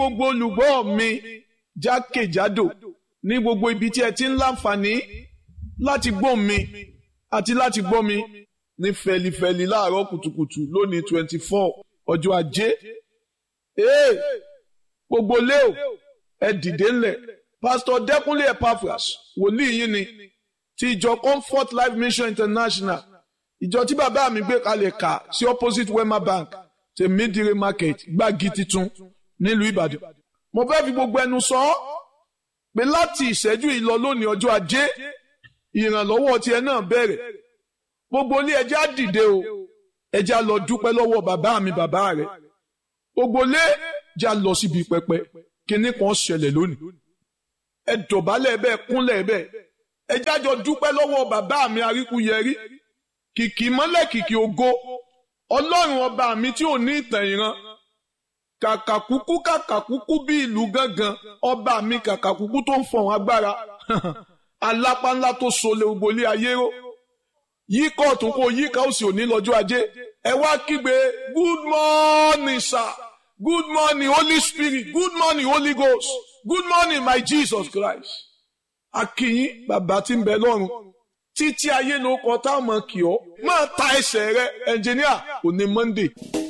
gbogbo olùgbọ́ mi jákèjádò ní gbogbo ibi tí ẹ ti ń láǹfààní láti gbọ́ mi àti láti gbọ́ mi ní fẹlifẹli láàárọ̀ kùtùkùtù lónìí twenty four ọjọ́ ajé ee gbogbo leo ẹ dìde ńlẹ̀ pásítọ̀ dẹ́kunlé epaphras wòlíì yín ni ti ìjọ comfort life mission international ìjọ tí bàbá mi gbé kalẹ̀ kà sí opposite wema bank tèmídìrí market gbági titun nílùú ìbàdàn mo fẹ́ fi gbogbo ẹnu sọ ọ́ pé láti ìṣẹ́jú yìí lọ lónìí ọjọ́ ajé ìrànlọ́wọ́ tiẹ̀ náà bẹ̀rẹ̀ gbogbo ilé ẹjẹ́ á dìde o ẹjẹ́ á lọ dúpẹ́ lọ́wọ́ bàbá mi bàbá rẹ̀ gbogbo ilé ẹjẹ́ á lọ síbi pẹpẹ kíní kan ṣẹlẹ̀ lónìí ẹ dọ̀bálẹ̀ bẹ́ẹ̀ kúnlẹ̀ bẹ́ẹ̀ ẹjẹ́ á jọ dúpẹ́ lọ́wọ́ bàbá mi aríkúyẹrí kìkì mọ́lẹ̀ kìkì ògo ọlọ́run ọba mi tí ò ní ìtàn ìran kàkàkúkú kàkàkúkú bí ìlú gángan ọba mi kàkàkúkú tó ń fọ̀hún agbára alápá ńlá tó sọlẹ̀ ògbólé ayé ró yíkọ̀ ọ̀tún kó yíkà òsì òní lọ́jọ́ ajé ẹ wá kígbe good morning sir good morning holy spirit good morning holy ghost good morning my jesus christ akínyín bàbá tí ń bẹ lọ́run títí ayé ló kọ táwọn kì ọ́ máa ta ẹsẹ̀ rẹ ẹnjìníà òní monday.